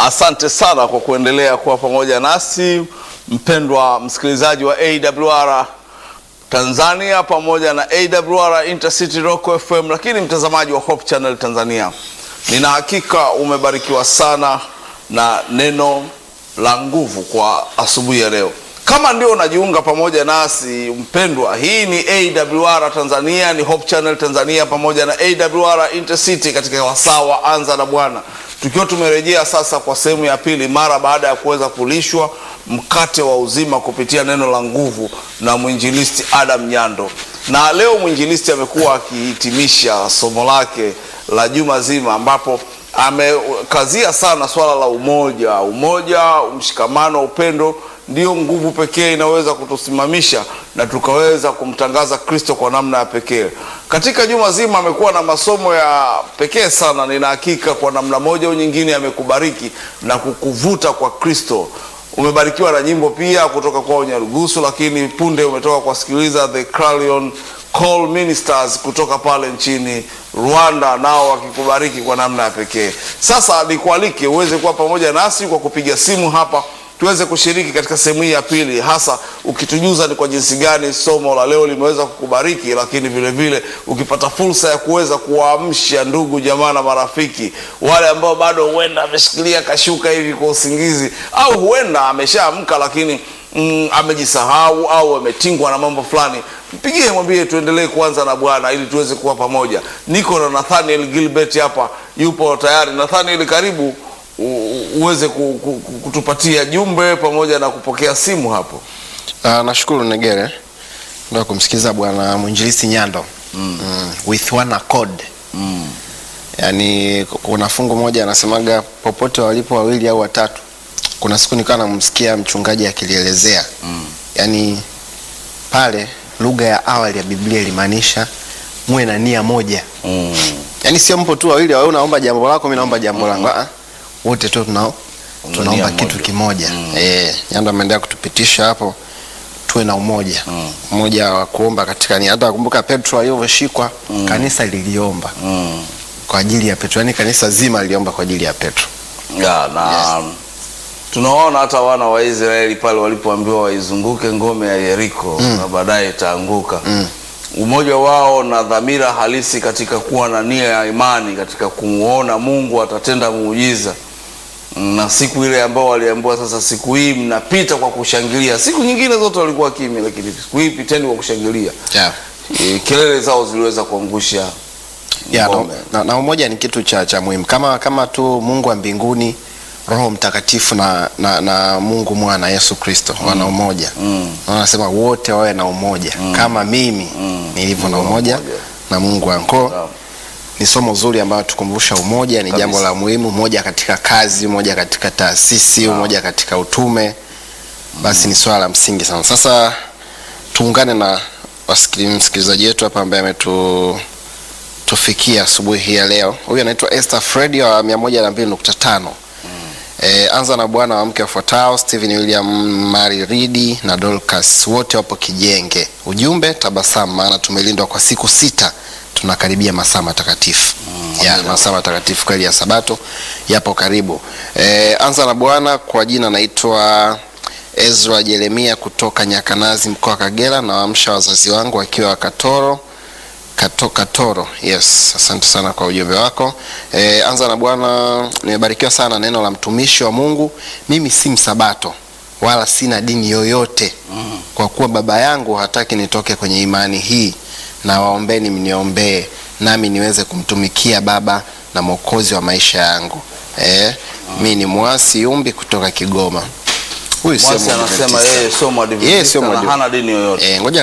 Asante sana kwa kuendelea kuwa pamoja nasi mpendwa msikilizaji wa AWR Tanzania pamoja na AWR Intercity Rock FM, lakini mtazamaji wa Hope Channel Tanzania, nina hakika umebarikiwa sana na neno la nguvu kwa asubuhi ya leo. Kama ndio unajiunga pamoja nasi mpendwa, hii ni AWR Tanzania, ni Hope Channel Tanzania pamoja na AWR Intercity katika wasaa wa Anza na Bwana, tukiwa tumerejea sasa kwa sehemu ya pili mara baada ya kuweza kulishwa mkate wa uzima kupitia neno la nguvu na mwinjilisti Adam Nyando. Na leo mwinjilisti amekuwa akihitimisha somo lake la juma zima ambapo amekazia sana swala la umoja. Umoja, mshikamano, upendo ndiyo nguvu pekee inaweza kutusimamisha na tukaweza kumtangaza Kristo kwa namna ya pekee. Katika juma zima amekuwa na masomo ya pekee sana. Nina hakika kwa namna moja au nyingine amekubariki na kukuvuta kwa Kristo. Umebarikiwa na nyimbo pia kutoka kwa Nyarugusu, lakini punde umetoka kuwasikiliza the Clarion Call Ministers kutoka pale nchini Rwanda, nao wakikubariki kwa namna ya pekee. Sasa nikualike uweze kuwa pamoja nasi kwa kupiga simu hapa tuweze kushiriki katika sehemu hii ya pili, hasa ukitujuza ni kwa jinsi gani somo la leo limeweza kukubariki, lakini vile vile ukipata fursa ya kuweza kuwaamsha ndugu jamaa na marafiki wale ambao bado huenda ameshikilia kashuka hivi kwa usingizi, au huenda ameshaamka lakini mm, amejisahau au ametingwa na mambo fulani. Mpigie, mwambie tuendelee kuanza na Bwana ili tuweze kuwa pamoja. Niko na Nathaniel Gilbert hapa, yupo tayari. Nathaniel, karibu u- uweze ku- ku- ku- kutupatia jumbe pamoja na kupokea simu hapo. Uh, nashukuru Negere ndio kumsikiza bwana mwinjilisi Nyando mm. Mm, with one accord Mm. yaani kuna fungu moja anasemaga popote walipo wawili au watatu. Kuna siku nikawa namsikia mchungaji akilielezea Mm. yaani pale lugha ya awali ya Biblia ilimaanisha muwe na nia moja, Mm. yaani sio mpo tu wawili, wewe unaomba jambo lako, mimi naomba jambo langu ah, wote tu tunao Una tunaomba nia kitu moja. kimoja Mm. eh, Nyando ameendelea kutupitisha hapo tuwe na umoja Mm. umoja wa kuomba katika nia. Hata kumbuka Petro alivyoshikwa kanisa liliomba Mm. kwa ajili ya Petro, yaani kanisa zima liliomba kwa ajili ya Petro. Ya, na tunaona hata wana wa Israeli pale walipoambiwa waizunguke ngome ya Yeriko na baadaye itaanguka. Mm. Umoja wao na dhamira halisi katika kuwa na nia ya imani katika kumuona Mungu atatenda muujiza. Na siku ile ambao waliambiwa sasa, siku hii mnapita kwa kushangilia. Siku nyingine zote walikuwa kimya, lakini siku hii piteni kwa kushangilia. Yeah. E, kelele zao ziliweza kuangusha Yeah, na, ngome. na, na umoja ni kitu cha, cha muhimu kama, kama tu Mungu wa mbinguni Roho Mtakatifu na, na, na Mungu Mwana Yesu Kristo wana umoja Mm. Na wanasema wote wawe na umoja kama mimi Mm. nilivyo na Mungu umoja mmoja. na Mungu wangu. Kwa hiyo, Sawa. ni somo zuri ambayo tukumbusha umoja ni Kabisa. jambo la muhimu, umoja katika kazi, umoja katika taasisi, umoja katika utume, basi ni swala la msingi sana. Sasa tuungane na wasikili- msikilizaji wetu hapa ambaye ametu tufikia asubuhi hii ya leo. Huyu anaitwa Esther Fredi wa 102.5. E, anza na bwana wa mke wafuatao Stephen William Mary Ridi na Dorcas wote wapo Kijenge. Ujumbe tabasamu, maana tumelindwa kwa siku sita, tunakaribia masaa matakatifu ya masaa matakatifu kweli ya Sabato yapo karibu. E, anza na bwana kwa jina naitwa Ezra Jeremia kutoka Nyakanazi mkoa wa Kagera, na waamsha wazazi wangu wakiwa Katoro Kato, Katoro. Yes, asante sana kwa ujumbe wako. E, anza na Bwana, nimebarikiwa sana neno la mtumishi wa Mungu. Mimi si msabato wala sina dini yoyote kwa kuwa baba yangu hataki nitoke kwenye imani hii, na waombeni mniombee nami niweze kumtumikia Baba na Mwokozi wa maisha yangu. E, mi ni mwasi Yumbi kutoka Kigoma. Huyu sio Mwasi anasema Mwadventista. yeye sio Yeye sio mwadventista na Mwadventista. hana dini yoyote. Eh, ngoja